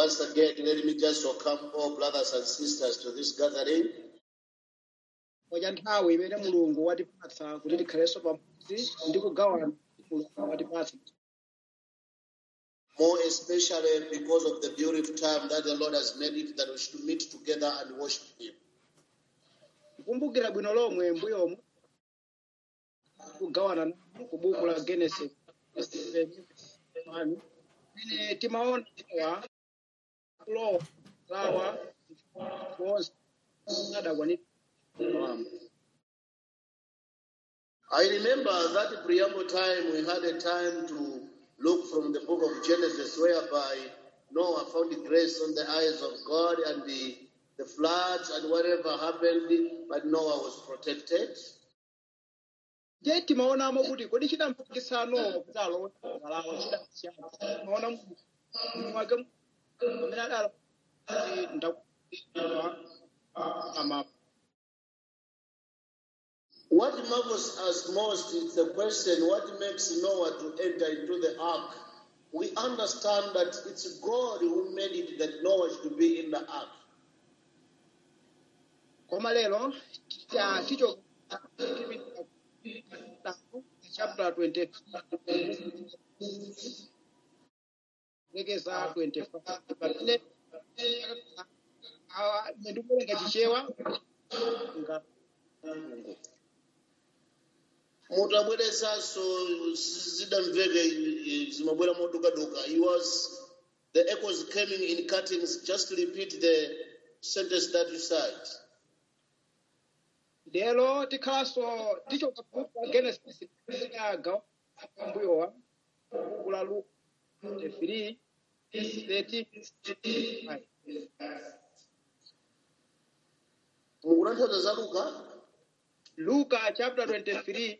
Once again, let me just welcome all brothers and sisters to this gathering. kwadya nthawi imene mulungu watipatsa kuti tikhalenso pamodzi ndi kugawana mulungu watipatsa More especially because of the beautiful time that the Lord has made it that we should meet together and worship Him. kukumbukira bwino lomwe mbuyomu kugawana nawo ku buku la genesis imene timaona wa kulowa lawa konse adakwanira I remember that preamble time we had a time to look from the book of Genesis whereby Noah found grace on the eyes of God and the, the floods and whatever happened, but Noah was protected. je timaonamo kuti kodi chidampikisano kuti alowe alawa chidasiyana timaona mulungu wake amene adala kuti ndakuwa amapo What marvels us most is the question what makes Noah to enter into the ark? We understand that it's God who made it that Noah should be in the ark. koma lero cha- ticho chapter 20 lekeza 25 pamene awa ndikuwerenga chichewa nga mulungu mutabweresanso zidamveke zimabwera modukaduka he was the echoes coming in cuttings just repeat the sentence that you said lero tikhalanso tichoka buku la genesis agawa mbuyowa buku la luka 23 13 mukutanthauza za luka luka chapter 23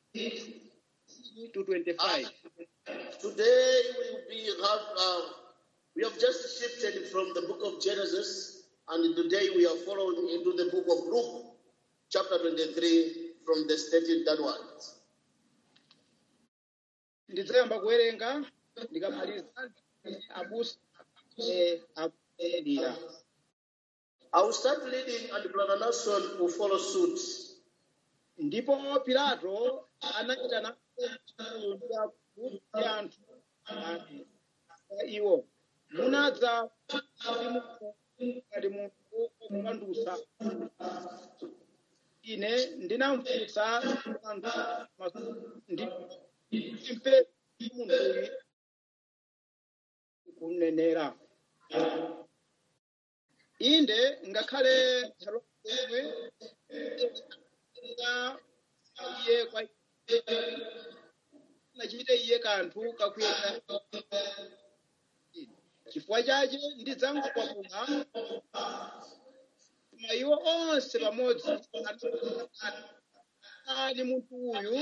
to 25 today we will be have uh, we have just shifted from the book of genesis and today we are following into the book of luke chapter 23 from the 13 downwards ndidzayamba kuwerenga ndikamaliza abusa eh, akulira i will start reading and brother nelson will follow suit ndipo pilato anachita kuti anthu ati kwa iwo munadza kuti munthu ngati munthu wokupandusa ine ndinamfunsa anthu masu- ndi mpe munthuyu kunenera inde ngakhale Herode na iye kwa nachite iye kanthu kakuyenda chifukwa chache ndidzangokwapula koma iwo onse pamodzi ani munthu uyu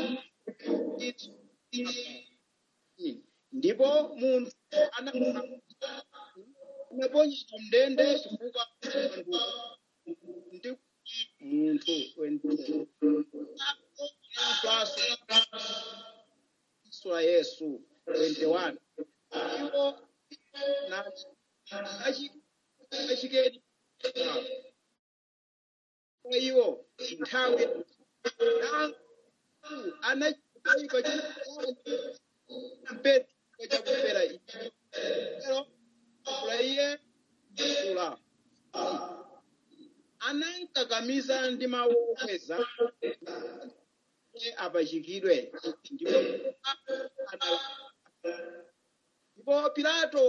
ndipo munthu anaponyedwa mndende chifukwa ndi munthu wendende sura yesu 21 iwo na achi- achikedi kwa iwo nthawi anachika mpetro chakufera ero kula iye kula anankakamiza ndi mawu okweza iye apachikidwe ndipo ana- ndipo pilato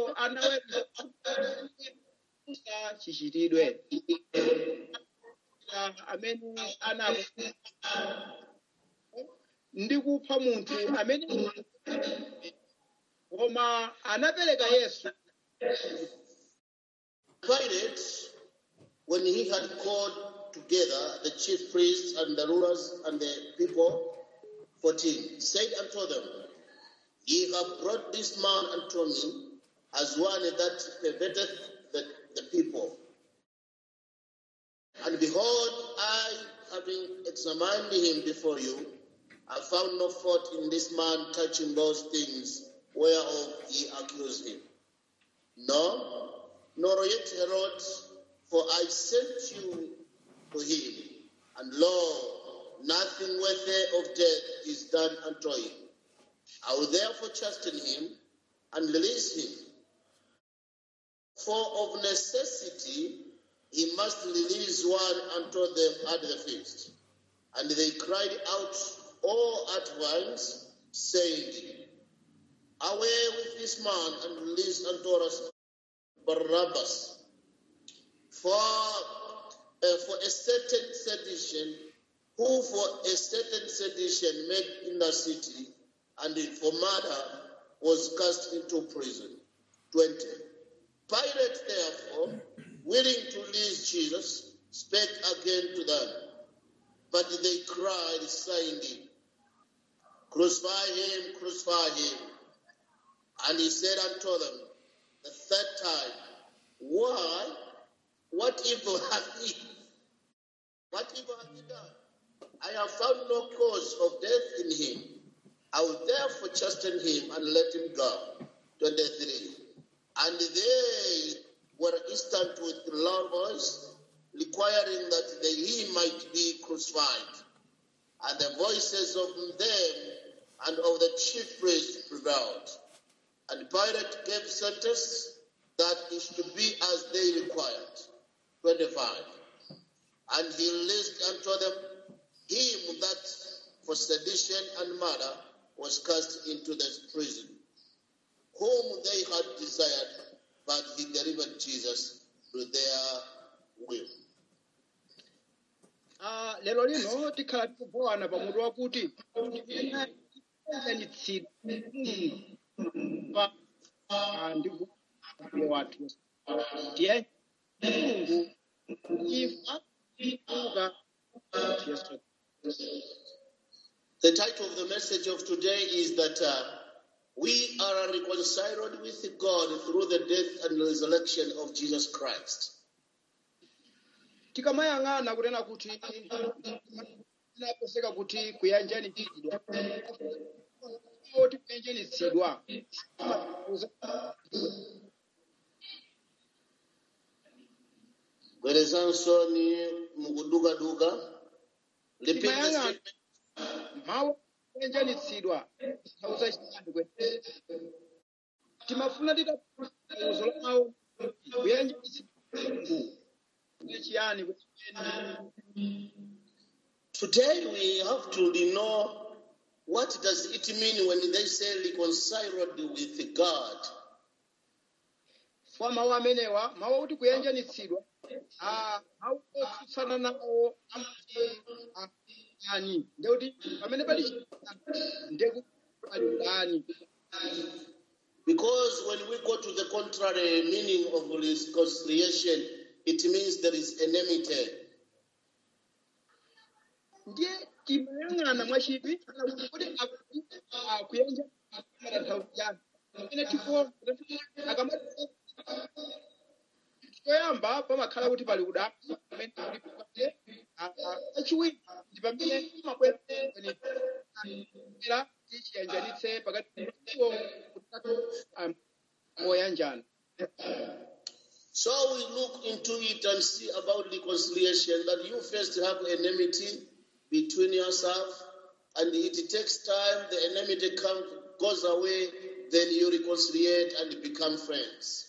anaweruza chichitidwe amene ana ndi kupha munthu amene koma anapereka yesu Pilate, when he had called together the chief priests and the rulers and the people, 14, said unto them, Ye have brought this man unto me as one that perverteth the, the people. And behold, I, having examined him before you, I found no fault in this man touching those things whereof ye accuse him. No, nor yet Herod, for I sent you to him, and lo, nothing worthy of death is done unto him. I will therefore chasten him and release him. For of necessity he must release one unto them at the feast. And they cried out all at once, saying, Away with this man and release unto us Barabbas. For, uh, for a certain sedition, who for a certain sedition made in the city, and for murder was cast into prison. 20. Pilate, therefore, willing to release Jesus, spake again to them. But they cried, saying, Crucify him, crucify him. And he said unto them the third time, Why? What evil hath he? What evil hath he done? I have found no cause of death in him. I will therefore chasten him and let him go. 23. And they were instant with loud voice, requiring that they, he might be crucified. And the voices of them and of the chief priests prevailed. And Pilate gave sentence that it should be as they required. 25. And he released unto them him that for sedition and murder was cast into the prison, whom they had desired, but he delivered Jesus to their will. Ah, lero lino tikhala tikubowana pamutu wakuti iyanitsidwa ndi mbuye wathu ndiye mulungu ifa kuuka yesu The title of the message of today is that uh, we are reconciled with God through the death and resurrection of Jesus Christ. tikamayang'ana kunena kuti inaposeka kuti kuyanjanitsidwa kuti kuyanjanitsidwa Bwerezanso ni mukudukaduka. Repeat the Timayang'ana. statement. mawu kuyanjanitsidwa sauza chiyani kwe timafuna titauzo la mawu kuyanjanitsidwa ndi chiyani kwenikweni Today we have to know what does it mean when they say reconciled with God. kwa mawu amenewa mawu akuti kuyanjanitsidwa ah, mawu otsutsana nawo amati ah, ani ndekuti pamene pali chiyani ndekuti pali udani Because when we go to the contrary meaning of reconciliation, it means there is enmity. ndiye timayang'ana mwachidwi kuti akuti ah, kuyanjanitsidwa nthawi chiyani pamene tikuona akamati choyamba pamakhala kuti pali udani pamene kuli pamene achiwiri ndi pamene mabwera tichiyanjanitse pakati iwo kutatu um, oyanjana So we look into it and see about reconciliation that you first have enmity between yourself, and it takes time, the enmity come, goes away, then you reconciliate and become friends.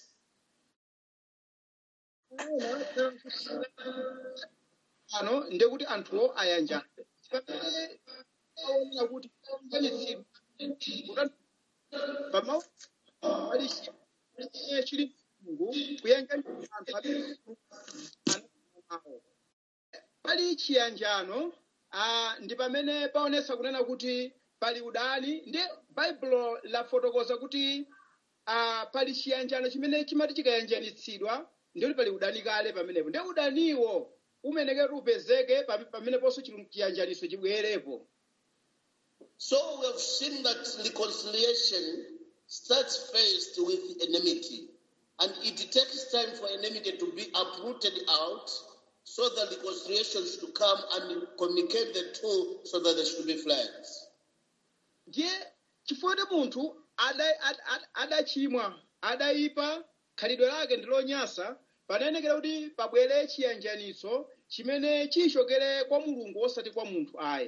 ano ndekuti anthuwo ayanjana pamene aonera kuti ayanjanitsidwa pamawu pali chimene chili mulungu kuyanjanitsa anthu amene anawo pali chiyanjano ah, ndi pamene paonesa kunena kuti pali udani ndi baibulo lafotokoza kuti ah, pali chiyanjano chimene chimati chikayanjanitsidwa ndikuti pali udani kale pamenepo ndi udaniwo umenekera upezeke pam- pameneponso chili- chiyanjaniso chibwerepo So we have seen that reconciliation starts first with enmity. And it takes time for enmity to be uprooted out so that reconciliation should come and communicate the two so that they should be friends. ndiye chifukwa kuti munthu ada- ad- ad- adachimwa adaipa khalidwe lake ndi lonyansa panayenekera kuti pabwere chiyanjaniso chimene chichokere kwa mulungu osati kwa munthu ayi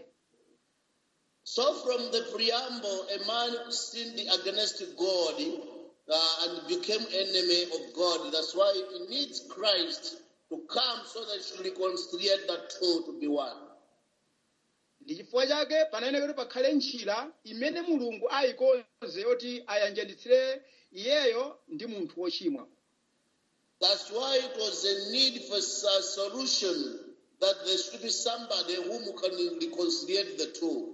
So from the preamble, a man sinned against God uh, and became enemy of God. That's why he needs Christ to come so that he should reconcile the two to be one. ndi chifukwa chake panayenekera kuti pakhale ntchira imene mulungu ayikonze yoti ayanjanitsire iyeyo ndi munthu wochimwa That's why it was a need for a solution that there should be somebody whom can reconcile the two.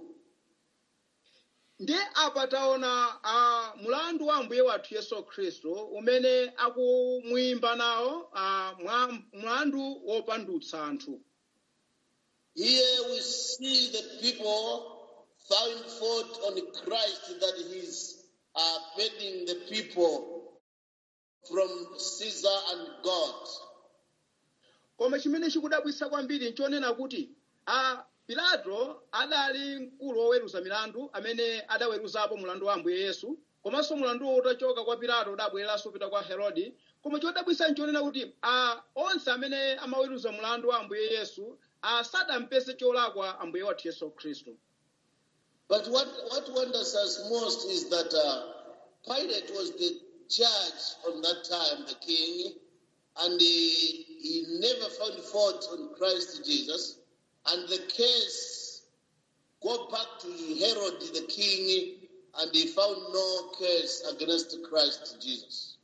ndi apa taona uh, mlandu wa ambuye wathu yesu khristu umene akumuyimba nawo uh, mwa, mlandu wopandutsa anthu Here we see the people found fault on Christ that he's uh, bending the people from Caesar and God. koma chimene chikudabwitsa kwambiri nchonena kuti a pilato adali mkulu woweruza milandu amene adaweruzapo mulandu wa ambuye yesu komanso mulanduwo utachoka kwa pilato udabwereranso upita kwa herode koma chodabwitsa nchonena kuti a onse amene amaweruza mulandu wa ambuye yesu a sadampeze cholakwa ambuye wathu yesu khristu But what, what wonders us most is that uh, Pilate was the judge on that time, the king, and he, he never found fault on Christ Jesus. And the case go back to Herod the king, and he found no case against Christ Jesus.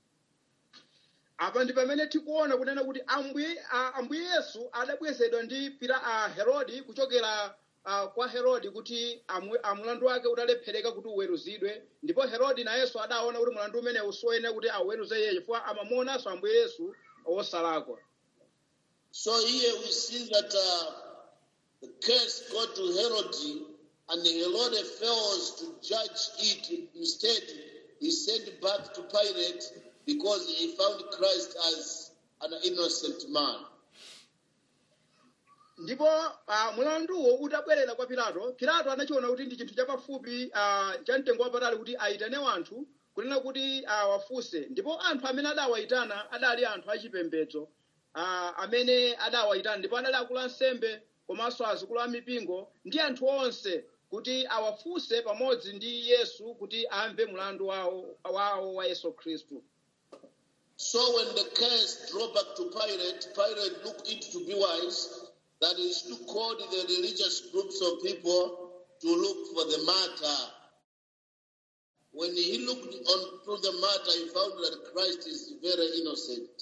apa ndi pamene tikuona kunena kuti ambuye a- ambuye yesu adabwezedwa ndi pira a herodi kuchokera a, kwa herodi kuti amu- a mulandu wake utalephereka kuti uweruzidwe ndipo herodi nayenso adaona kuti mulandu umenewu siwoyenera kuti auweruze iye chifukwa amamuonanso ambuye yesu wosalakwa So here we see that uh, the case go to Herod, and Herod fails to judge it. Instead, he sent back to Pilate because he found Christ as an innocent man. ndipo uh, mulanduwo utabwerera kwa pilato pilato anachiona kuti ndi chinthu chapafupi uh, cha mtengo wapatali kuti ayitane wanthu kunena kuti uh, wafunse ndipo anthu amene adawayitana adali anthu achipembedzo uh, amene adawayitana ndipo adali akulu ansembe komanso azikulu amipingo ndi anthu onse kuti awafunse pamodzi ndi yesu kuti amve mulandu wawo, wawo wa yesu khristu So when the case drove back to Pilate, Pilate looked it to be wise that he should call the religious groups of people to look for the matter. When he looked on through the matter, he found that Christ is very innocent.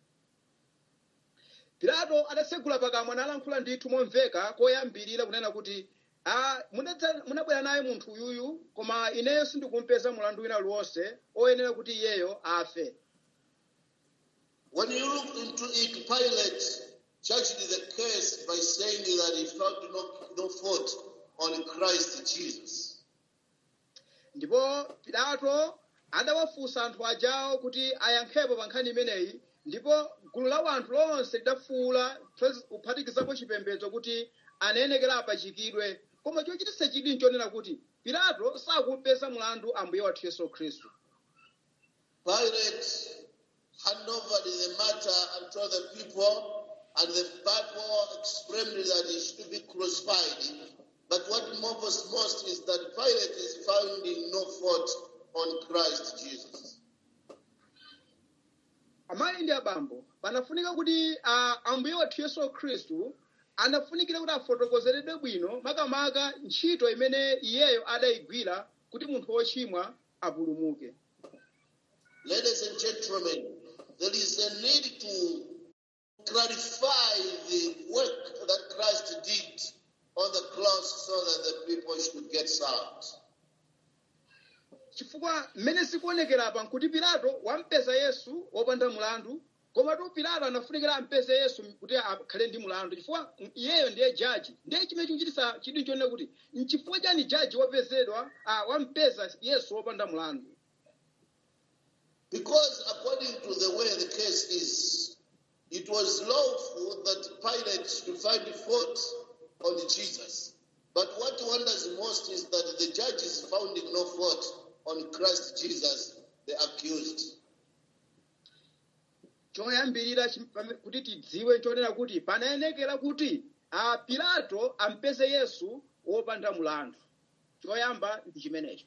pilato adatsegula pakamwa nalankhula ndithu momveka koyambirira kunena kuti "Ah, munadza- munabwera naye munthu uyuyu koma ineyo sindikumpeza mulandu wina uliwonse oyenera kuti iyeyo afe When you look into it, Pilate judged the case by saying that he found no, no fault on Christ Jesus. ndipo pilato adawafunsa anthu ajawo kuti ayankhepo pa nkhani imeneyi ndipo gulu la wanthu lonse lidafuwula kuphatikizapo chipembedzo kuti anayenekera apachikidwe koma chochititsa chidwi nchonena kuti pilato sakumpeza mulandu ambuye wathu yesu khristu Pilate handed over the matter unto the people, and the Bible explained that he should be crucified. But what matters most is that Pilate is finding no fault on Christ Jesus. amayi ndi abambo panafunika kuti ah, ambuye wathu yesu khristu anafunikira kuti afotokozeredwe bwino makamaka ntchito imene iyeyo adayigwira kuti munthu wochimwa apulumuke Ladies and gentlemen, there is a need to clarify the work that Christ did on the cross so that the people should get saved. chifukwa mmene zikuonekera apa nkuti pilato wampeza yesu wopanda mulandu komatu pilato anafunikira ampeze yesu kuti akhale ndi mulandu chifukwa iyeyo ndiye jaji ndiye chimene chikuchititsa chidwi chonena kuti nchifukwa chani jaji wapezedwa ah, wampeza yesu wopanda mulandu Because according to the way the case is, it was lawful that Pilate should find fault on Jesus. But what wonders most is that the judges found no fault on Christ Jesus, the accused. choyambirira chim- pame- kuti tidziwe chonena kuti panayenekera kuti a pilato ampeze yesu wopanda mulandu choyamba ndi chimenecho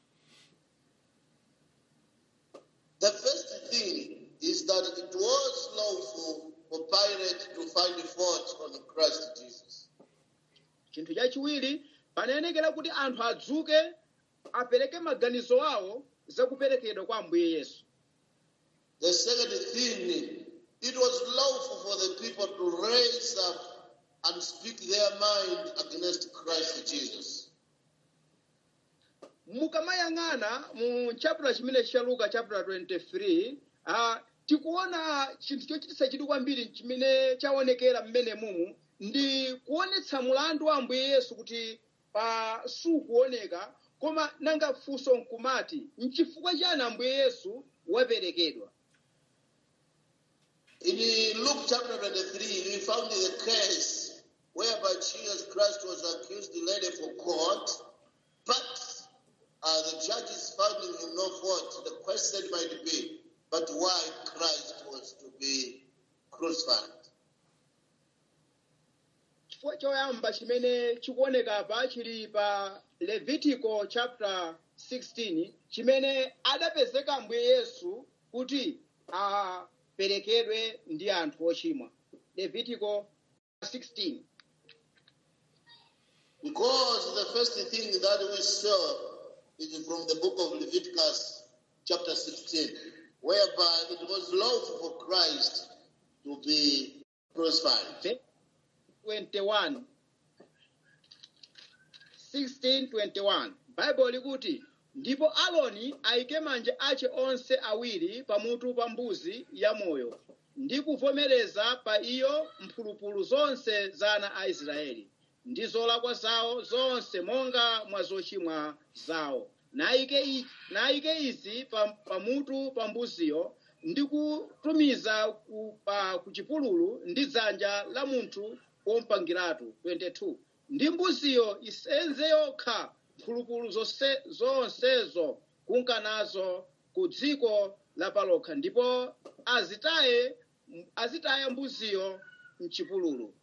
The first thing is that it was lawful for Pilate to find fault on Christ Jesus. chinthu chachiwiri panayenekera kuti anthu adzuke apereke maganizo awo zakuperekedwa kwa ambuye yesu The second thing, it was lawful for the people to raise up and speak their mind against Christ Jesus. mukamayang'ana mu chapter chimene cha luka chapter 23 uh, tikuona chinthu chochititsa chidwi kwambiri chimene chaonekera mmene mumu ndi kuonetsa mulandu wa ambuye yesu kuti pa sukuoneka koma nanga funso nkumati nchifukwa chani ambuye yesu waperekedwa In Luke chapter 23, we found the case whereby Jesus Christ was accused, led for court, but uh, the judges finding him no fault. The question might be, but why Christ was to be crucified? chifukwa choyamba chimene chikuoneka pa chili pa levitico chapter 16 chimene adapezeka ambuye yesu kuti aperekedwe ndi anthu ochimwa levitico 16 Because the first thing that we saw is from the book of Leviticus, chapter 16, whereby it was lawful for Christ to be crucified. 21 1621 baibulo likuti ndipo aloni ayike manja ace onse awiri pamutu pa mbuzi yamoyo ndi kuvomereza pa iyo mphulupulu zonse za ana a israeli ndi zolakwa zawo zonse monga mwa zochimwa zawo nayike i- nayike izi pa- pamutu pa mbuziyo ndi kutumiza ku, pa, ku chipululu ndi dzanja la munthu wompangiratu 22 ndi mbuziyo isenze yokha mphulupulu zonse, zonsezo kunkanazo ku dziko lapalokha ndipo azitaye azitaya mbuziyo mchipululu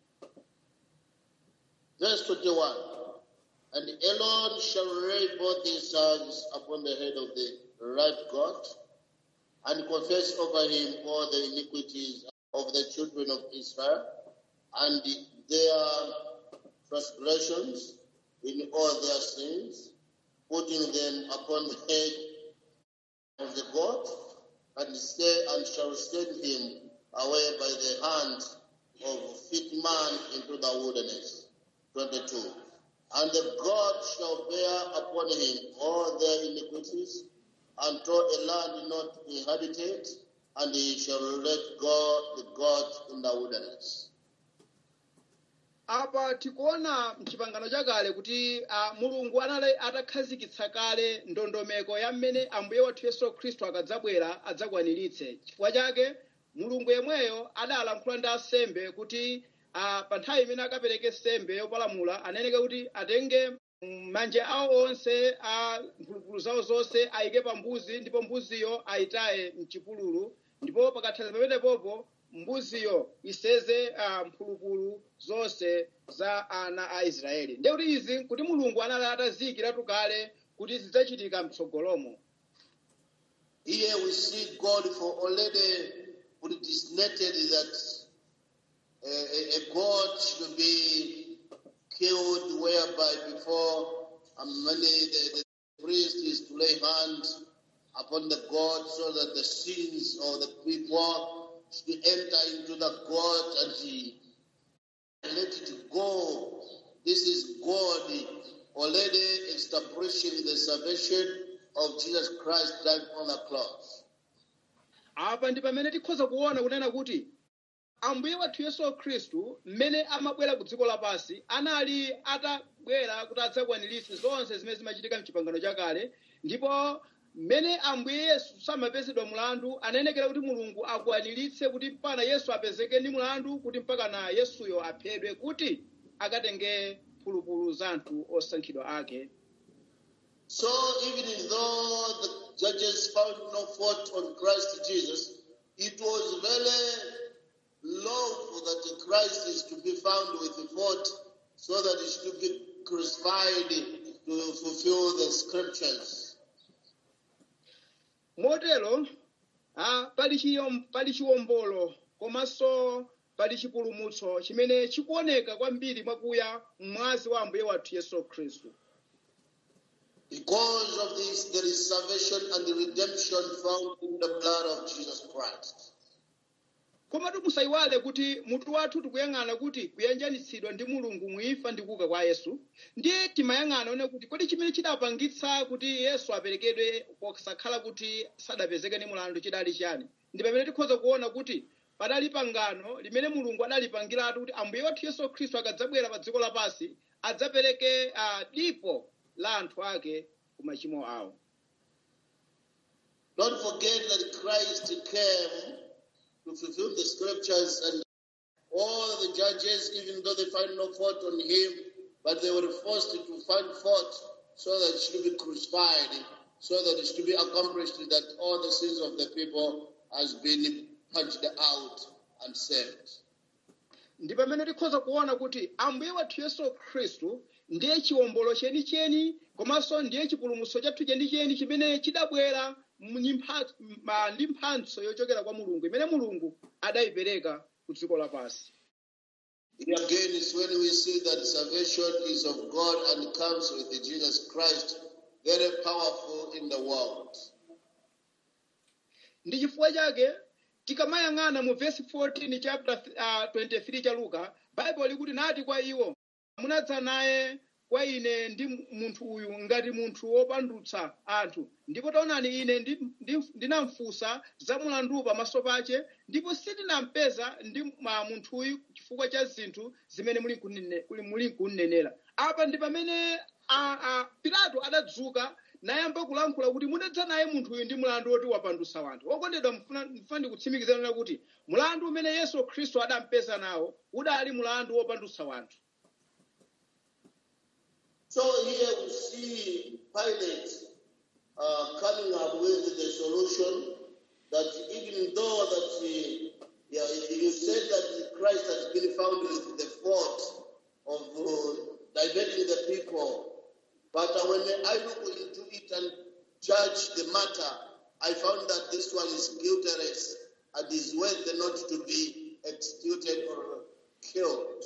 Verse 21 And Aaron shall lay both his hands upon the head of the right goat and confess over him all the iniquities of the children of Israel and their transgressions in all their sins, putting them upon the head of the goat, and say, and shall send him away by the hand of fit man into the wilderness. 22. And the God shall bear upon him all their iniquities unto a land not inhabited, and he shall let go the God in the wilderness. apa tikuona mchipangano chakale kuti a, mulungu anali atakhazikitsa kale ndondomeko ya mmene ambuye wathu yesu khristu akadzabwera adzakwaniritse chifukwa chake mulungu yemweyo adalankhula ndi asembe kuti a, pa nthawi imene akapereke sembe yopalamula aneneke kuti atenge mm, manja awo onse a mphulupulu zawo zonse ayike pa mbuzi ndipo mbuziyo ayitaye mchipululu ndipo pakathazi pamenepopo mbuziyo iseze uh, mphulupulu zonse za ana a israeli ndiye kuti izi kuti mulungu anali ataziyikiratu kale kuti zidzachitika mtsogolomo Here we see God for already predestinated that a, a, a God should be killed, whereby before um, many the, the priest is to lay hands upon the God so that the sins of the people should enter into the God and he let it go. This is God already establishing the salvation of Jesus Christ died on the cross. apa ndi pamene tikhoza kuona kunena kuti ambuye wathu yesu khristu mmene amabwera ku dziko lapansi anali atabwera kuti adzakwaniritse zonse zimene zimachitika mchipangano chakale ndipo mmene ambuye yesu samapezedwa mulandu anenekera kuti mulungu akwaniritse kuti mpaka yesu apezeke ndi mulandu kuti mpaka na yesuyo aphedwe kuti akatenge mphulupulu za anthu osankhidwa ake So even though the judges found no fault on Christ Jesus, it was very lawful that the Christ is to be found with the fault so that he should be crucified to fulfill the scriptures. motero ah, pali chiyom- pali chiwombolo komanso pali chipulumutso chimene chikuoneka kwambiri mwakuya mwazi wa ambuye wathu yesu khristu Because of this, there is salvation and redemption found in the blood of Jesus Christ. komatu musayiwale kuti mutu wathu tikuyang'ana kuti kuyanjanitsidwa ndi mulungu muimfa ndi kuuka kwa yesu ndiye timayang'ana one kuti kodi chimene chidapangitsa kuti yesu aperekedwe posakhala kuti sadapezeke ndi mulandu chidali chani ndi pamene tikhoza kuona kuti padali pangano limene mulungu adalipangiratu kuti ambuye wathu yesu khristu akadzabwera pa dziko lapansi adzapereke uh, dipo la anthu ake ku machimo awo Don't forget that Christ came to fulfill the scriptures and all the judges, even though they find no fault on him, but they were forced to find fault so that it should be crucified, so that it should be accomplished that all the sins of the people has been punched out and saved. ndi pamene tikhoza kuona kuti ambuye wathu yesu khristu ndiye chiwombolo chenicheni komanso ndiye chipulumutso chathu chenicheni chimene chidabwera ndi mpha- ma- ndi mphatso yochokera kwa mulungu imene mulungu adayipereka ku dziko lapansi Here again is when we see that salvation is of God and comes with Jesus Christ, very powerful in the world. ndi chifukwa chake tikamayang'ana mu vesi 14 chapter uh, 23 cha luka baibulo likuti nati kwa iwo munadza naye kwa ine ndi munthu uyu ngati munthu wopandutsa anthu ndipo taonani ine ndi- ndi- ndinamfunsa za mulandu pamaso pache ndipo sindinampeza ndi ma munthuyu chifukwa cha zinthu zimene muli kunene- kuli- muli kunenera apa ndi pamene a- a- pilato adadzuka nayamba kulankhula kuti mudadza naye munthu uyu ndi mulandu woti wapandutsa wanthu okondedwa mfuna mfuna ndikutsimikizana kuti mulandu umene yesu khristu adampeza nawo udali mulandu wopandutsa wanthu So here we see Pilate uh, coming up with the solution that even though that he, yeah, you said that Christ has been found with the fault of uh, diverting the people, but uh, when I look into it and judge the matter, I found that this one is guiltless and is worth not to be executed or killed.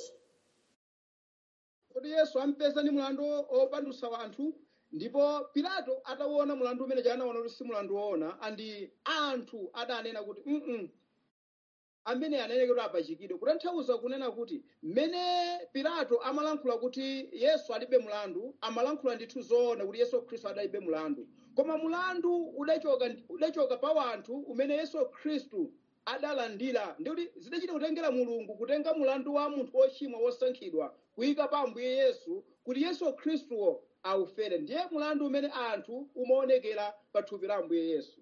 kodi yesu ampeza ndi mulandu opandutsa wanthu ndipo pilato ataona mulandu umene anaona kuti si mulandu woona andi anthu adanena kuti mm amene aneneke kuti apachikidwe kutanthauza kunena kuti mmene pilato amalankhula kuti yesu alibe mulandu amalankhula ndithu zoona kuti yesu khristu adalibe mulandu koma mulandu udachoka udachoka pa wanthu umene yesu khristu adalandira ndikuti zidachita kutengera mulungu kutenga mulandu wa munthu wochimwa wosankhidwa kuyika pa ambuye yesu kuti yesu khristuwo aufere ndiye mulandu umene anthu umaonekera pa thupi la ambuye yesu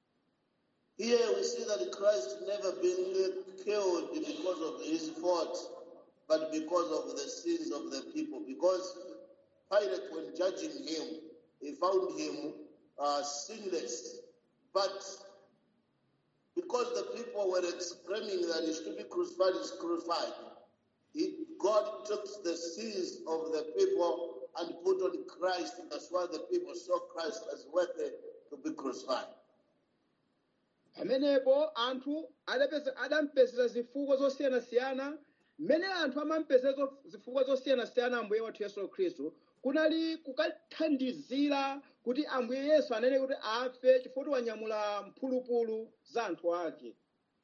Here we see that Christ never been killed because of his fault, but because of the sins of the people. Because Pilate, when judging him, he found him uh, sinless. But because the people were exclaiming that he should be crucified, he's crucified. He, God took the sins of the people and put on Christ. That's why the people saw Christ as worthy to be crucified. pamenepo anthu adapeza- adampezera zifukwa zosiyanasiyana mmene anthu amampezera zo- zifukwa zosiyanasiyana ambuye wathu yesu khristu kunali kukathandizira kuti ambuye yesu anene kuti afe chifukwa kuti wanyamula mphulupulu za anthu ake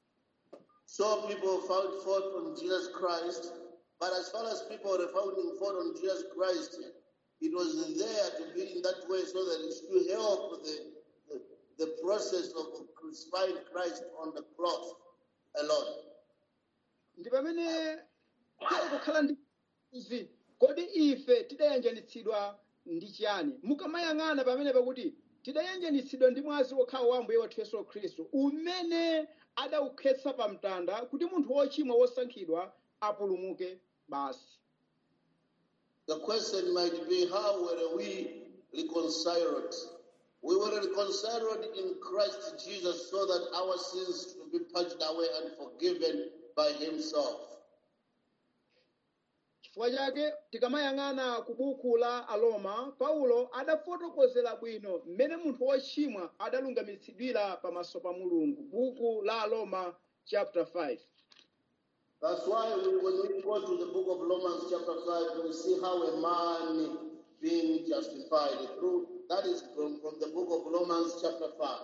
So people found fault on Jesus Christ, but as far as people were finding fault on Jesus Christ, it was there to be in that way so that it's to help the, the, the process of crucifying Christ on the cross alone. ndi pamene pali kukhala ndi izi kodi ife tidayanjanitsidwa ndi chiyani mukamayang'ana pamene pakuti tidayanjanitsidwa ndi mwazi wokhawo wa ambuye wathu yesu khristu umene adawukhetsa pa mtanda kuti munthu wochimwa wosankhidwa apulumuke basi The question might be how were we reconciled? We were reconciled in Christ Jesus so that our sins should to be purged away and forgiven by himself. chifukwa chake tikamayang'ana ku buku la aroma paulo adafotokozera bwino mmene munthu wochimwa adalungamitsidwira pamaso pa mulungu buku la aroma chapter 5 That's why we, when we go to the book of Romans chapter 5, we see how a man being justified through. That is from, from the book of Romans chapter 5.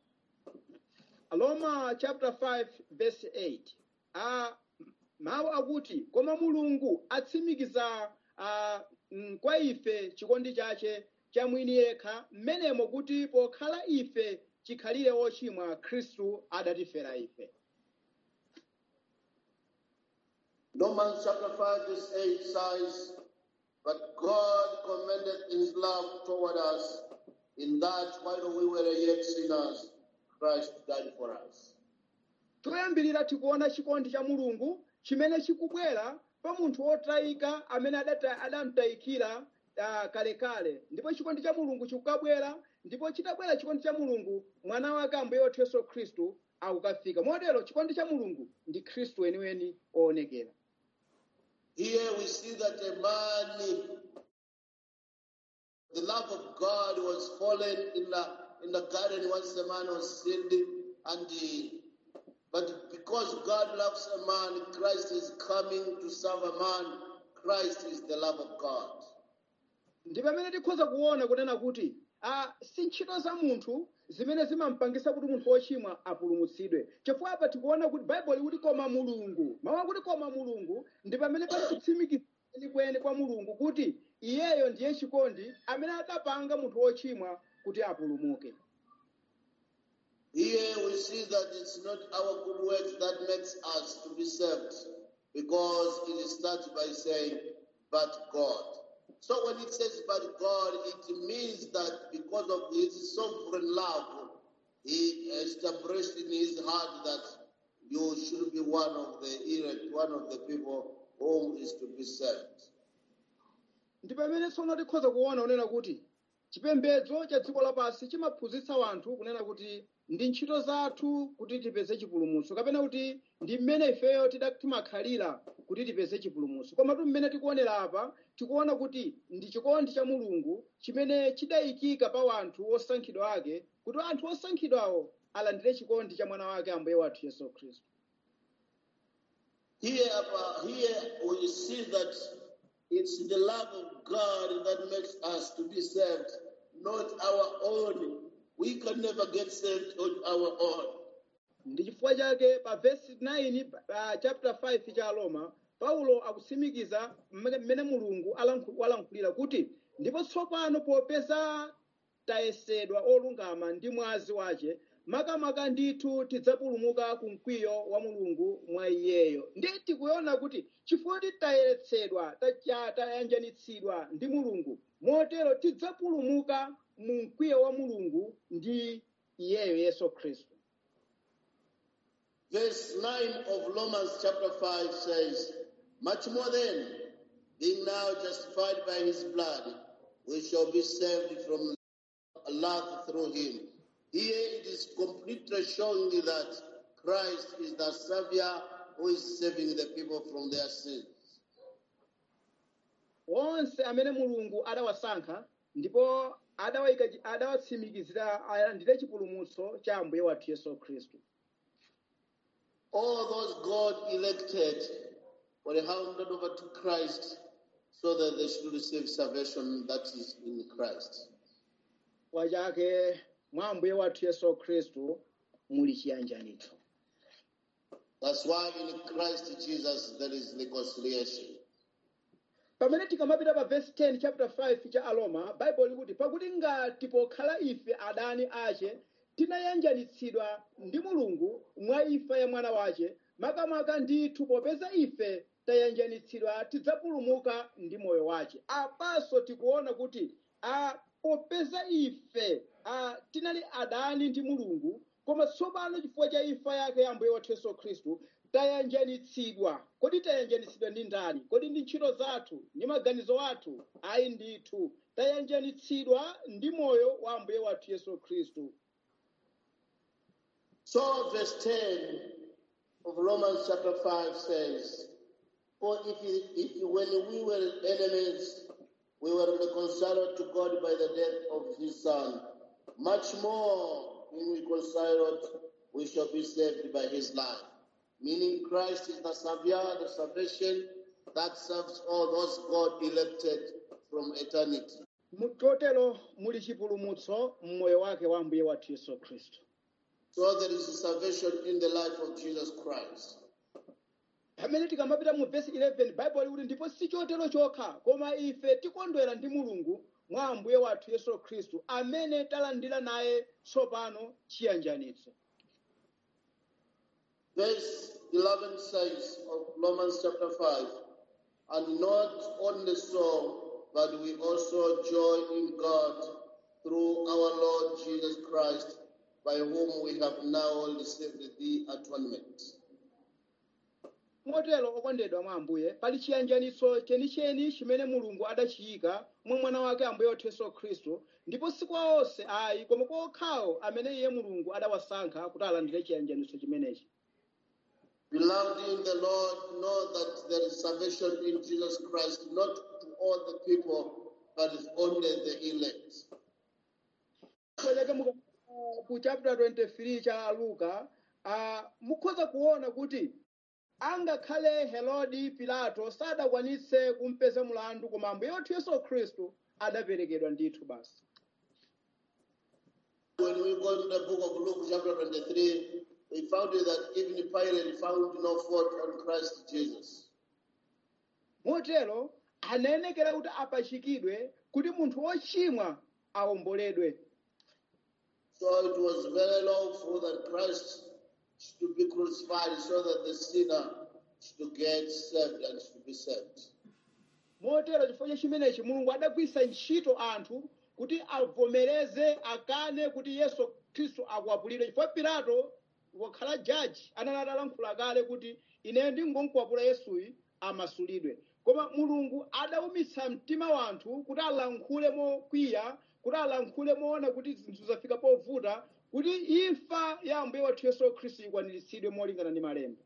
aroma chapter 5 verse 8 a mawu akuti koma mulungu atsimikiza a, mm, kwa ife chikondi chache cha mwini yekha mmenemo kuti pokhala ife chikhalire ochimwa khristu adatifera ife Romans chapter 5, verse 8 says, But God commended his love toward us in that while we were yet sinners, Christ died for us. toyambirira tikuona chikondi cha mulungu chimene chikubwera pa munthu wotayika amene adata- adamutayikira ah, kalekale ndipo chikondi cha mulungu chikukabwera ndipo chitabwera chikondi cha mulungu mwana wake ambuye wathu yesu khristu akukafika motero chikondi cha mulungu ndi khristu weniweni oonekera Here we see that a man, the love of God was fallen in the in the garden once the man was sinned, and he, but because God loves a man, Christ is coming to serve a man. Christ is the love of God. ndi pamene tikhoza kuona kunena kuti a si ntchito za munthu zimene zimampangisa kuti munthu wochimwa apulumutsidwe chifukwa apa tikuona kuti baibulo ikuti koma mulungu mawu akuti koma mulungu ndi pamene pali kutsimikizira kwenikweni kwa mulungu kuti iyeyo ndiye chikondi amene adapanga munthu wochimwa kuti apulumuke Here we see that it's not our good works that makes us to be saved, because it starts by saying, but God. So when it says but God, it means that because of his sovereign love, he established in his heart that you should be one of the elect, one of the people whom is to be saved. ndi pamene tsono tikhoza kuona kunena kuti chipembedzo cha dziko lapansi chimaphunzitsa wanthu kunena kuti ndi ntchito zathu kuti tipeze chipulumutso kapena kuti ndi mmene ifeyo tida- timakhalira kuti tipeze chipulumutso komatu mmene tikuonera apa tikuona kuti ndi chikondi cha mulungu chimene chidayikika pa wanthu osankhidwa ake kuti anthu osankhidwawo alandire chikondi cha mwana wake ambuye wathu yesu khristu Here, uh, here we see that it's the love of God that makes us to be saved, not our own. We can never get saved on our own. ndi chifukwa chake pa vesi 9 pa chapter 5 cha roma paulo akutsimikiza mmene mmene mulungu alankhu- walankhulira kuti ndipo tsopano popeza tayesedwa olungama ndi mwazi wace makamaka ndithu tidzapulumuka ku mkwiyo wa mulungu mwa iyeyo ndi tikuona kuti chifukwa kuti tayeretsedwa tacha- tayanjanitsidwa ndi mulungu motero tidzapulumuka mu mkwiyo wa mulungu ndi iyeyo yesu khristu Verse 9 of Romans chapter 5 says, Much more then, being now justified by his blood, we shall be saved from wrath through him. Here it is completely showing that Christ is the Savior who is saving the people from their sins. onse amene mulungu adawasankha ndipo adawayika- adawatsimikizira alandire chipulumutso cha ambuye wathu yesu khristu All those God elected were handed over to Christ so that they should receive salvation that is in Christ. kwa chake mwa ambuye wathu yesu khristu muli chiyanjanitso That's why in Christ Jesus there is reconciliation. pamene tikamapita pa verse 10 chapter 5 cha aroma baibulo likuti pakuti ngati pokhala ife adani ace tinayanjanitsidwa ndi mulungu mwa imfa ya mwana wace makamaka ndithu popeza ife tayanjanitsidwa tidzapulumuka ndi moyo wace apanso tikuona kuti a popeza ife a, tinali adani ndi mulungu koma tsopano chifukwa cha imfa yake ya ambuye wathu yesu khristu tayanjanitsidwa kodi tayanjanitsidwa ndi ndani kodi ndi ntchito zathu ndi maganizo athu ayi ndithu tayanjanitsidwa ndi moyo wa ambuye wathu yesu khristu So, verse 10 of Romans chapter 5 says, For if, if when we were enemies, we were reconciled to God by the death of his Son, much more, being reconciled, we shall be saved by his life. Meaning, Christ is the Savior, the salvation that serves all those God elected from eternity. mutotero muli chipulumutso mmoyo wake wa mbuye wathu yesu khristu So, there is a salvation in the life of Jesus Christ. pamene tikamapita mu vesi 11 baibulo likuti ndipo si chotero chokha koma ife tikondwera ndi mulungu mwa ambuye wathu yesu khristu amene talandira naye tsopano chiyanjanitso Verse 11 says of Romans chapter 5, and not only so, but we also joy in God through our Lord Jesus Christ, by whom we have now received the atonement. motero okondedwa mwa ambuye pali chiyanjanitso chenicheni chimene mulungu adachiyika mwa mwana wake ambuye wathu yesu khristu ndipo si kwa onse ayi koma kwa okhawo amene iye mulungu adawasankha kuti alandire chiyanjanitso chimenechi Beloved in the Lord, know that there is salvation in Jesus Christ, not to all the people, but only the elect. Kuelekea muka- ku chapter 23 cha luka uh, mukhoza kuona kuti angakhale herodi pilato sadakwanitse kumpeza mulandu koma ambuye wathu yesu khristu adaperekedwa ndithu basi When we go to the book of Luke, chapter 23, we found that even Pilate found no fault on Christ Jesus. motero anayenekera kuti apachikidwe kuti munthu wochimwa awomboledwe So it was very lawful that Christ should be crucified so that the sinner should get saved and should be saved. motero chifukwa cha chimenechi mulungu adagwiritsa ntchito anthu kuti avomereze akane kuti yesu khristu akwapulidwe chifukwa pilato wakhala jaji anali atalankhula kale kuti ineyo ndingonkwapula yesuyu amasulidwe koma mulungu adaumitsa mtima wanthu kuti alankhule mokwiya kuti alankhule moona kuti zinthu zafika povuta kuti imfa ya ambuye wathu yesu khristu ikwaniritsidwe molingana ndi malemba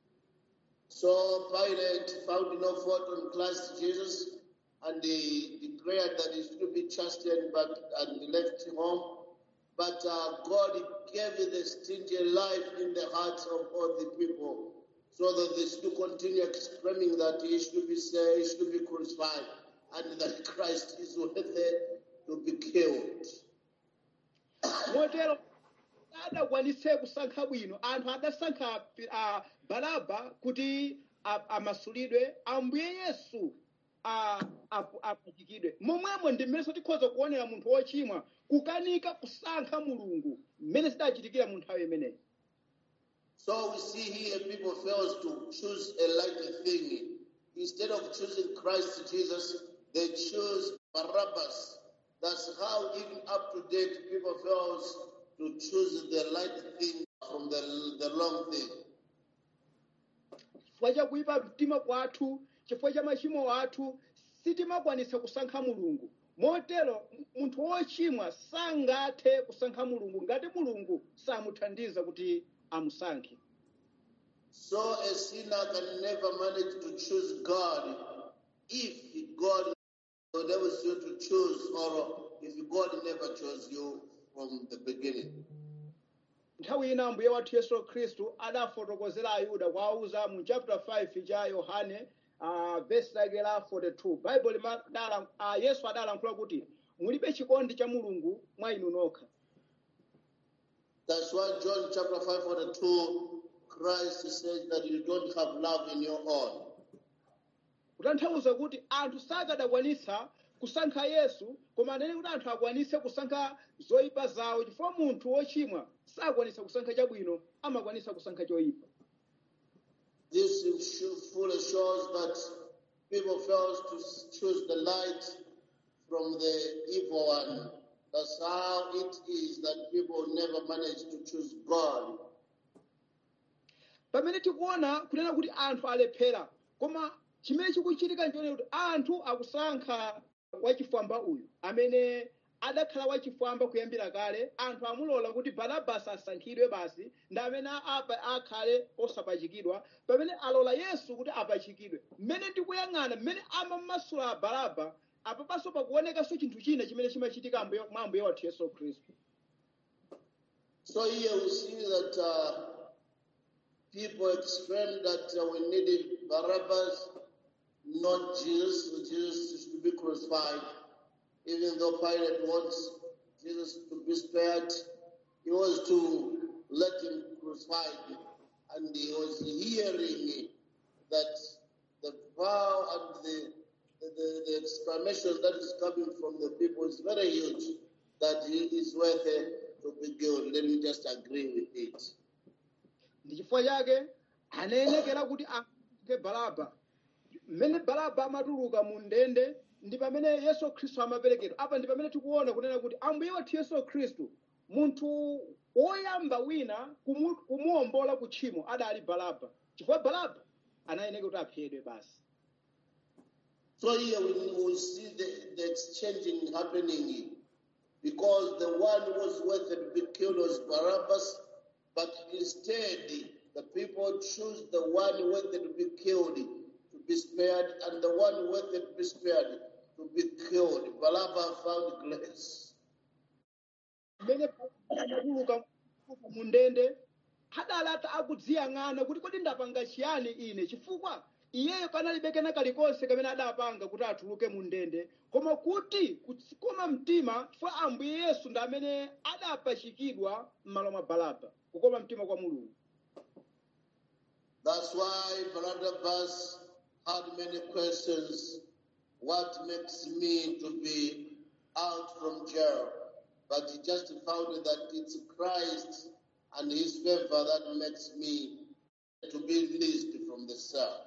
So Pilate found no fault on Christ Jesus and he declared that he should be chastened but, and left home. But uh, God gave the stingy life in the hearts of all the people so that they should continue exclaiming that he should be saved, he should be crucified, and that Christ is worthy to be killed. motero adakwanitse kusankha bwino anthu adasankha uh, baraba kuti a- amasulidwe ambuye yesu a- apu- apachikidwe momwemo ndi mmenenso tikhoza kuonera munthu wochimwa kukanika kusankha mulungu mmene zidachitikira mu nthawi imeneyi So we see here people fails to choose a light thing. Instead of choosing Christ Jesus, they choose Barabbas. That's how even up to date people fails to choose the right thing from the, the wrong thing. chifukwa cha kuyipa mtima kwathu chifukwa cha machimo athu sitimakwanitsa kusankha mulungu motero m- munthu wochimwa sangathe kusankha mulungu ngati mulungu samuthandiza kuti amusankhe So a sinner can never manage to choose God if God enables you to choose or if God never chose you from the beginning. nthawi ina ambuye wathu yesu khristu adafotokozera ayuda kuwauza mu chapter 5 cha yohane uh, vesi lake la 42 baibulo limadala uh, yesu adalankhula kuti mulibe chikondi cha mulungu mwa inu nokha That's why John chapter 5 42, Christ says that you don't have love in your own. kutanthauza kuti anthu sakadakwanitsa kusankha yesu koma anene kuti anthu akwanitse kusankha zoyipa zawo chifukwa munthu wochimwa sakwanitsa kusankha chabwino amakwanitsa kusankha choyipa This sh- fully shows that people fail to s- choose the light from the evil one. That's how it is that people never manage to choose God. pamene tikuona kunena kuti anthu alephera koma chimene chikuchitika nchone kuti anthu akusankha wachifwamba uyu amene adakhala wachifwamba kuyambira kale anthu amulola kuti barabasi asankhidwe basi ndi amene apa akhale osapachikidwa pamene alola yesu kuti apachikidwe mmene ndikuyang'ana mmene amamasula baraba apapanso pakuonekanso chinthu china chimene chimachitika ambuye- mwa ambuye wathu yesu khristu So here we see that uh, people exclaimed that uh, we needed Barabbas, not Jesus. Jesus is to be crucified. Even though Pilate wants Jesus to be spared, he was to let him crucified. And he was hearing that the vow and the, the, the, the exclamation that is coming from the people is very huge, that he is worthy to be killed. Let me just agree with it. ndi chifukwa chake anayenekera kuti akhale baraba mmene baraba amatuluka mu ndende ndi pamene yesu khristu amaperekedwa apa ndi pamene tikuona kunena kuti ambuye wathu yesu khristu munthu woyamba wina kumu- kumuwombola ku tchimo adali baraba chifukwa baraba anayeneka kuti aphedwe basi So here we, we see the, the exchanging happening because the one who was worthy to be killed was Barabbas, but instead the people choose the one worthy to be killed to be spared, and the one worthy to be spared to be killed. Barabbas found grace. mmene amatuluka mu ndende adalata akudziyang'ana kuti kodi ndapanga chiyani ine chifukwa iyeyo kanalibe kena kalikonse kamene adapanga kuti atuluke mu ndende koma kuti kukoma mtima chifukwa ambuye yesu ndi amene adapachikidwa m'malo mwa baraba kukoma mtima kwa mulungu That's why Barabbas had many questions. What makes me to be out from jail? But he just found that it's Christ and his favor that makes me to be released from the cell.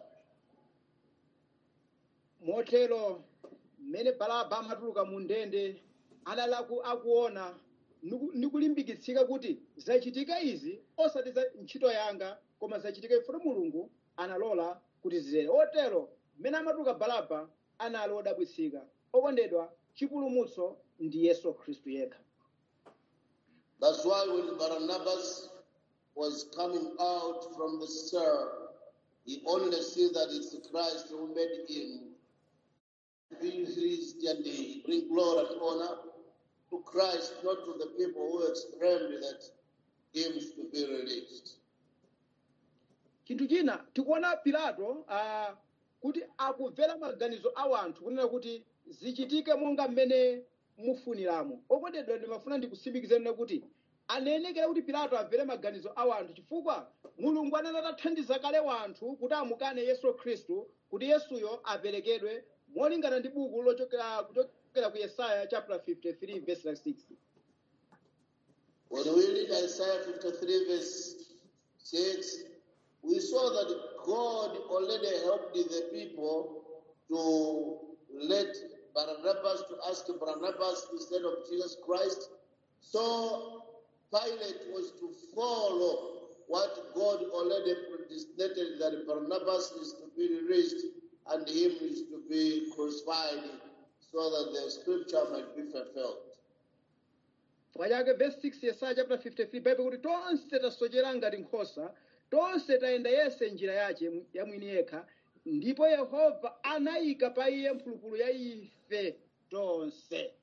motero mmene baraba amatuluka mu ndende adali aku- akuona niku- nikulimbikitsika kuti zachitika izi osati za ntchito yanga koma zachitika ifuna mulungu analola kuti zizere otero mmene amatuluka baraba anali odabwitsika okondedwa chipulumutso ndi yesu khristu yekha That's why when Barnabas was coming out from the cell, he only see that it's Christ who made him be released and he bring glory and honor to Christ, not to the people who exclaimed that him to be released. chinthu china tikuona pilato uh, kuti akumvera maganizo a anthu kunena kuti zichitike monga mmene mufuniramo okondedwa ndimafuna ndikusimikizeni kuti anayenekera kuti pilato amvere maganizo a anthu chifukwa mulungu anali atathandiza kale wanthu kuti amukane yesu khristu kuti yesuyo aperekedwe molingana ndi buku lochokera kuchokera ku yesaya chapter 53 verse like 6 When we read Isaiah 53, verse 6, we saw that God already helped the people to let Barnabas to ask Barnabas instead of Jesus Christ. So Pilate was to follow what God already predestinated that Barnabas is to be released and him is to be crucified so that the scripture might be fulfilled. chifukwa chake verse 6 yesaya chapter 53 baibulo kuti tonse tasochera ngati nkhosa tonse tayenda yese njira yace ya mwini yekha ndipo yehova anayika pa iye mphulupulu ya ife tonse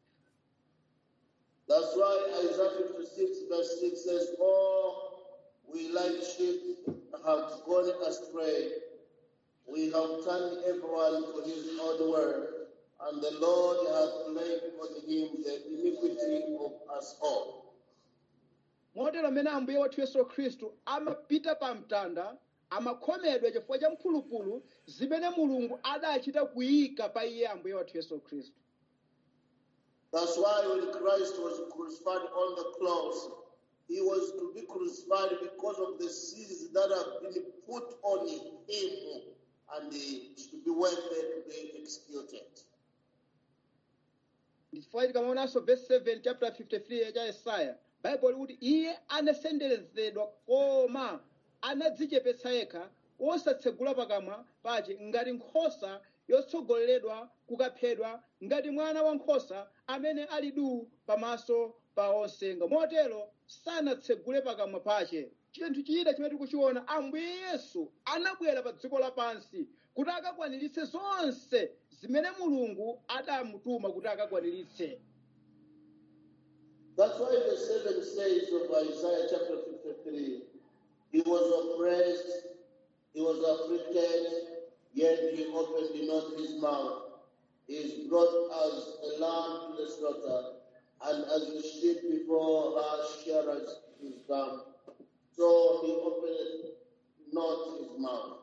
That's why Isaiah 56 verse 6 says, Oh, we like sheep have gone astray. We have turned everyone to his own way, and the Lord hath laid on him the iniquity of us all. motero mmene ambuye wathu yesu khristu amapita pa mtanda amakhomedwa chifukwa cha mphulupulu zimene mulungu adachita kuyika pa iye ambuye wathu yesu khristu That's why when Christ was crucified on the cross, he was to be crucified because of the sins that have been put on him, and he should be worthy to be executed. ndichifukwa tikamaonanso verse 7 chapter 53 cha yesaya baibulo likuti iye anasenderezedwa koma anadzichepetsa yekha osatsegula pakamwa pace ngati nkhosa yotsogoleredwa kukaphedwa ngati mwana wankhosa amene ali duu pamaso pa onse motero sanatsegule pakamwa pache chinthu china chimene tikuchiona ambuye yesu anabwera pa dziko lapansi kuti akakwaniritse zonse zimene mulungu adamutuma kuti akakwaniritse That's why the seven says of Isaiah chapter 53 He was oppressed, he was afflicted, yet he opened not his mouth. He is brought as a lamb to the slaughter, and as the sheep before her shearers is dumb. So he opened not his mouth.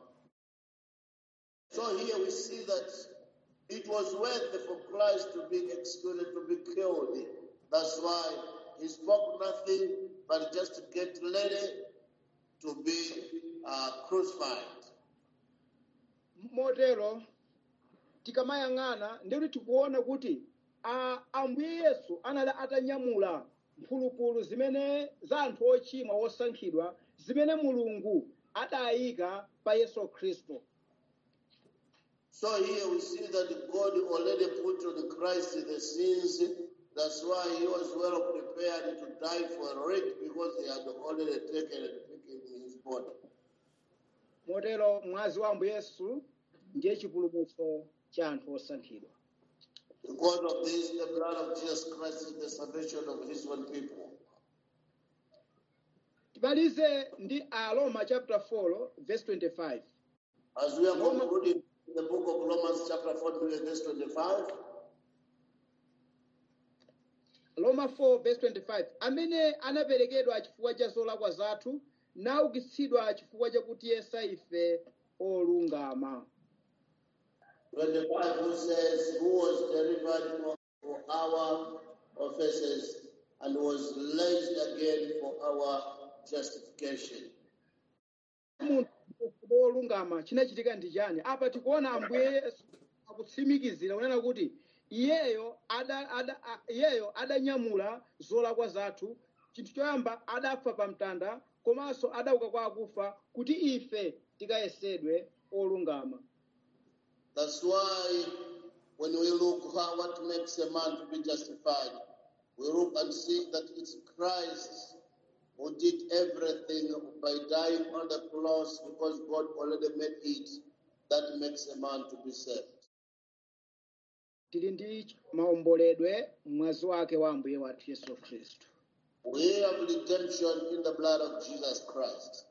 So here we see that it was worth it for Christ to be executed, to be killed. That's why he spoke nothing but just to get ready to be uh, crucified. motero tikamayang'ana ndikuti tikuona kuti a- ambuye yesu anali atanyamula mphulupulu zimene za anthu ochimwa osankhidwa zimene mulungu adayika pa yesu khristu So here we see that God already put on Christ the sins. That's why he was well prepared to die for it because he had already taken and taken his body. motero mwazi wa ambuye yesu ndiye chipulumutso cha anthu osankhidwa Because of this, the blood of Jesus Christ is the salvation of his own people. timalize ndi aroma chapter 4 verse 25 As we are concluding the book of Romans, chapter 4, verse 25, Roma 4 verse 25 amene anaperekedwa chifukwa cha zolakwa zathu naukitsidwa chifukwa chakuti yesa ife olungama 25, who says, Who was delivered for, for our offenses and was raised again for our justification. munthu wolungama chinachitika ndi chani apa tikuona ambuye yesu akutsimikizira kunena kuti iyeyo ada, ada, a- iyeyo adanyamula zolakwa zathu chinthu choyamba adafa pa mtanda komanso adauka kwa akufa kuti ife tikayesedwe olungama That's why when we look how what makes a man to be justified, we look and see that it's Christ who did everything by dying on the cross because God already made it. That makes a man to be saved. tili ndi maomboledwe mwazi wake wa ambuye wathu yesu khristu We have redemption in the blood of Jesus Christ.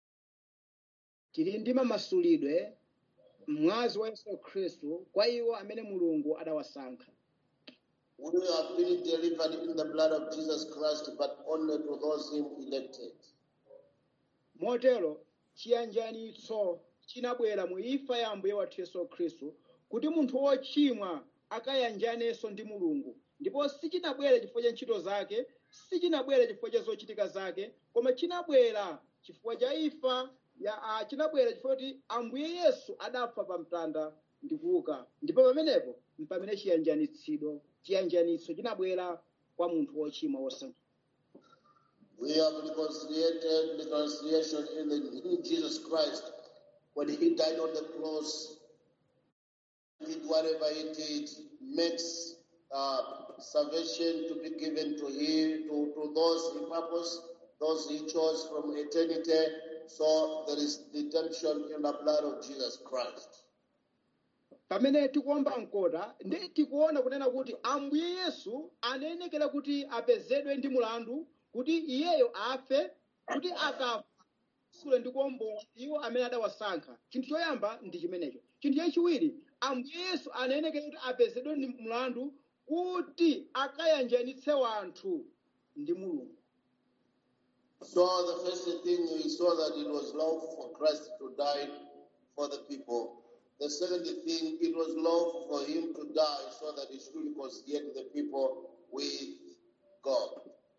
tili ndi mamasulidwe mwazi wa yesu khristu kwa iwo amene mulungu adawasankha We have been delivered in the blood of Jesus Christ, but only to those him elected. motero chiyanjanitso chinabwera mu imfa ya ambuye wathu yesu khristu kuti munthu wochimwa akayanjanenso ndi mulungu ndipo sichinabwera chifukwa cha ntchito zake sichinabwera chifukwa cha zochitika zake koma chinabwera chifukwa cha imfa ya a, chinabwera chifukwa kuti ambuye yesu adafa pa mtanda ndi kuuka ndipo pamenepo mpamene chiyanjanitsidwe chiyanjanitso chinabwera kwa munthu wochimwa wosankhidwa We have reconciliated reconciliation in, the, in Jesus Christ when he died on the cross. Did whatever he did makes uh, salvation to be given to him, to, to those he purpose, those he chose from eternity. So there is redemption in the blood of Jesus Christ. pamene tikuomba mkota ndi tikuona kunena kuti ambuye yesu anayenekera kuti apezedwe ndi mulandu kuti iyeyo afe kuti akafa sule ndi kuombola iwo amene adawasankha chinthu choyamba ndi chimenecho chinthu chachiwiri ambuye yesu anayenekera kuti apezedwe ndi mulandu kuti akayanjanitse wanthu ndi mulungu So the first thing we saw that it was lawful for Christ to die for the people. The second thing, it was lawful for him to die so that he should reconcile the people with God.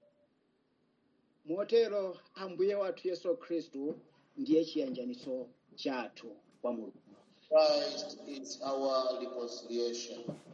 motero ambuye wathu yesu khristu ndiye chiyanjanitso chathu kwa mulungu Christ is our reconciliation.